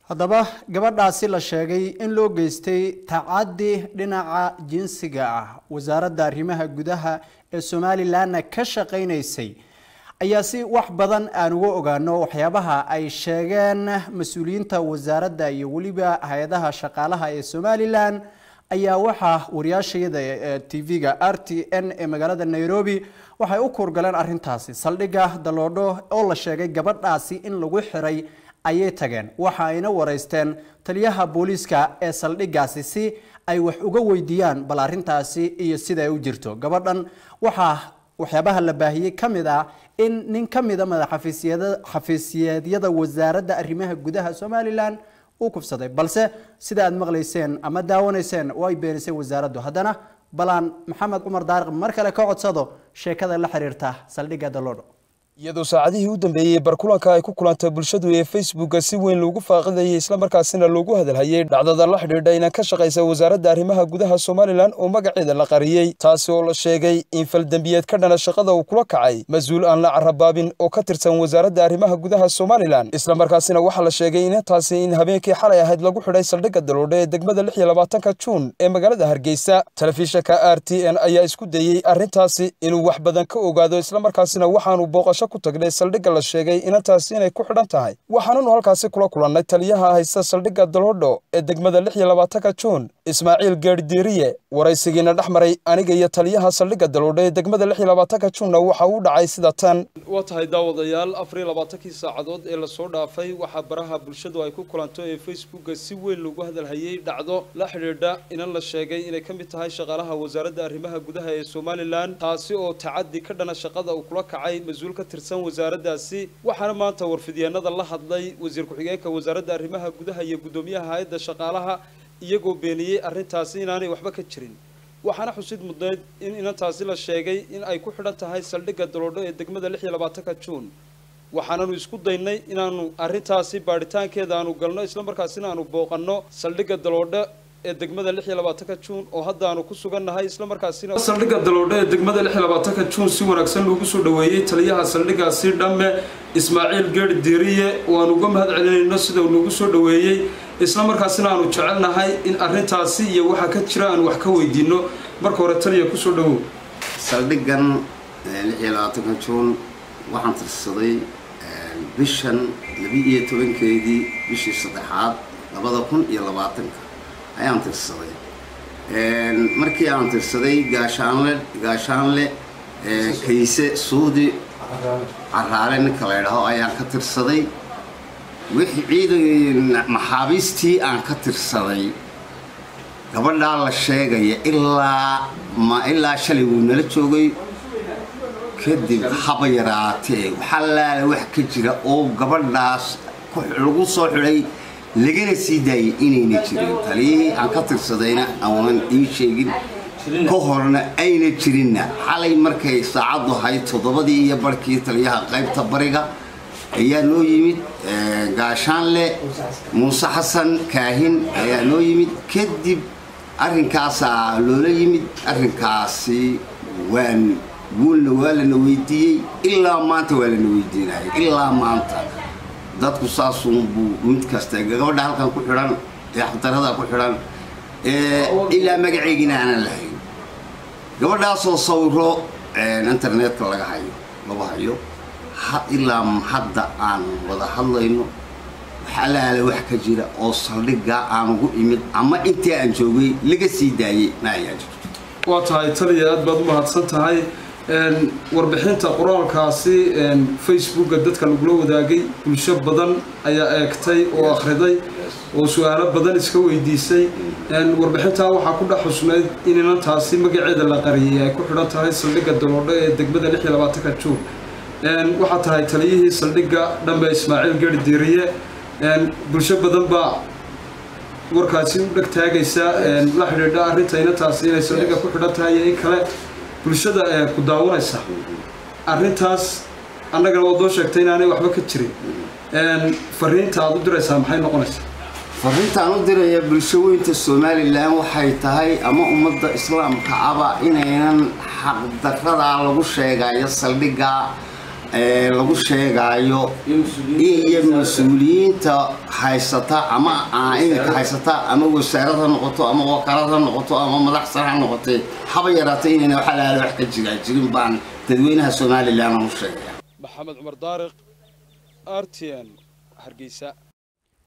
haddaba gabadhaasi la sheegay in loo geystay tacaddi dhinaca jinsiga ah wasaaradda arrimaha gudaha ee somalilanna ka shaqaynaysay ayaa si wax badan aan uga ogaano waxyaabaha ay sheegeen mas-uuliyiinta wasaaradda iyo weliba hay-adaha shaqaalaha ee somalilan ayaa waxaa wariyaashayada t v-ga r t n ee magaalada nairobi waxay u kuurgaleen arintaasi saldhigga daloodho oo la sheegay gabadhaasi in lagu xiray ayay tageen waxa ayna wareysteen taliyaha booliiska ee saldhiggaasi si ay wax uga weydiiyaan bal arintaasi iyo sida ay u jirto gabadhan waxaa waxyaabaha la baahiyey ka mid ah in nin ka mida madaxafiisyeedyada wasaaradda arrimaha gudaha somalilan uu kufsaday balse sida aad maqlayseen ama daawanayseen oo ay beenisay wasaaraddu haddana balaan maxamed cumar daariq mar kale ka codsado sheekada la xiriirta saldhigga daloodho iyadoo saacadihii u dambeeyey barkulanka ay ku kulantay bulshadu ee facebooka si weyn loogu faaqidayay islamarkaasina loogu hadalhayey dhacdada la xidhiidha inaan ka shaqaysa wasaaradda arrimaha gudaha somalilan oo magaceeda la qariyey taasi oo la sheegay in faldembiyeed ka dhana shaqada uu kula kacay mas-uul aan la carabaabin oo ka tirsan wasaaradda arrimaha gudaha somalilan islamarkaasina waxaa la sheegay inantaasi in habeenkii xalay ahayd lagu xidhay saldhigga daloodhe ee degmada lix iyo labaatanka juun ee magaalada hargeysa telefishanka r t n ayaa isku dayey arrintaasi inuu wax badan ka ogaado islamarkaasina waxaanu booqasho ku tagnay saldhigga la sheegay inantaasi inay ku xidhan tahay waxaananu halkaasi kula kulannay taliyaha haysta saldhigga daloodho ee degmada lix iyo labaatanka juun ismaaciil geerddiiriye waraysigiina dhex maray aniga iyo taliyaha saldhigga daloodho ee degmada lix iyo labaatanka juunna waxa uu dhacay sida tan waa tahay daawadayaal afar iyo labaatankii saacadood ee lasoo dhaafay waxaa baraha bulshadu ay ku kulanto ee facebooka si weyn lagu hadalhayey dhacdo la xidhiidha inan la sheegay inay ka mid tahay shaqaalaha wasaaradda arrimaha gudaha ee somalilan taasi oo tacaddi ka dhana shaqada uu kula kacay mas-uul ka tirsan wasaaraddaasi waxaana maanta warfidyaenada la hadlay wasiir ku-xigeenka wasaaradda arrimaha gudaha iyo guddoomiyaha hay-adda shaqaalaha iyagoo beeniyey arrintaasi inaanay waxba ka jirin waxaana xusid mudneyd in inantaasi la sheegay in ay ku xidhan tahay saldhigga daloodho ee degmada lix iyo labaatanka juun waxaananu isku daynay inaanu arrintaasi baadhitaankeeda aanu galno islamarkaasina aanu booqanno saldhigga daloodho ee degmada lix iyo labaatanka juun oo hadda aanu ku sugannahay islamarkaasina saldhigga daloodho ee degmada lix iyo labaatanka juun si wanaagsan loogu soo dhoweeyey taliyaha saldhiggaasi dhamme ismaaciil geer diiriye oo aan uga mahad celinayno sida uu nagu soo dhoweeyey islamarkaasina aanu jecelnahay in arrintaasi iyo waxa ka jira aan wax ka weydiino marka hore taliya kusoo dhowow saldhiggan lix iyo labaatanka juun waxaan tirsaday bishan laba-iyo tobankeedii bishii saddexaad labada kun iyo labaatanka ayaan tirsaday markii aan tirsaday gaashaanle gaashaanle kayse suudi caraale ninka la ydhaho ayaan ka tirsaday wixii ciidan maxaabiistii aan ka tirsaday gabadhaa la sheegaya ilaa ma ilaa shalay wuu nala joogay kadib haba yaraatee waxaa laala wax ka jira oo gabadhaas lagu soo xidhay lagana sii daayay inayna jirin taliyihii aan ka tirsadayna aanan ii sheegin ka horna ayna jirinna xalay markay saacaddu ahayd toddobadii iyo barhkii taliyaha qaybta bariga ayaa noo yimid gaashaanle muuse xasan kaahin ayaa noo yimid kadib arrinkaasaa loola yimid arrinkaasi waan guulna waa lana weydiiyey ilaa maanta waa lana weydiinaya ilaa maanta dadku saasunbuu mid kasta gabadha halkan ku xidhan ee xabdarada ku xidhan ilaa magaceygina aanan lahayn gabadhaasoo sawiro internetka laga hayo lagu hayo ilaa hadda aan wada hadlayno waxalaala wax ka jira oo saldhiggaa aan ugu imid ama intii aan joogay laga sii daayey ma ayaa jirto waa tahay taliya aad baad u mahadsan tahay warbixinta qoraalkaasi facebooka dadka lagula wadaagay bulsho badan ayaa eegtay oo akhriday oo su-aalo badan iska weydiisay warbixintaa waxaa ku dhex xusnayd in inantaasi magaceeda la qariyay ay ku xidhan tahay saldhigga daloodho ee degmada lix iyo labaatanka juun waxaa tahay taliyihii saldhigga dhambe ismaaciil geri diiriye bulsho badan baa warkaasi u dheg taagaysa la xidhiidha arrinta inantaasi inay saldhigga ku xidhan tahay iyo in kale bulshada ee ku daawanaysa arrintaas annagana waad noo sheegtay inaanay waxba ka jirin fariinta aad u diraysaa maxay noqonaysaa fariintaan u diraya bulsho weynta somalilan waxay tahay ama ummadda islaamka aba inaynan xaqdaradaa lagu sheegayo saldhiggaa lagu sheegaayo iyo mas-uuliyiinta haysata ama iminka haysata ama wasaarad ha noqoto ama wakaalad ha noqoto ama madax sare ha noqotee haba yaraatay inayna wax alaala wax ka jiraa jirin baan dadweynaha somalilan aan u sheegaya maxamed cumar daariq r t n hargeysa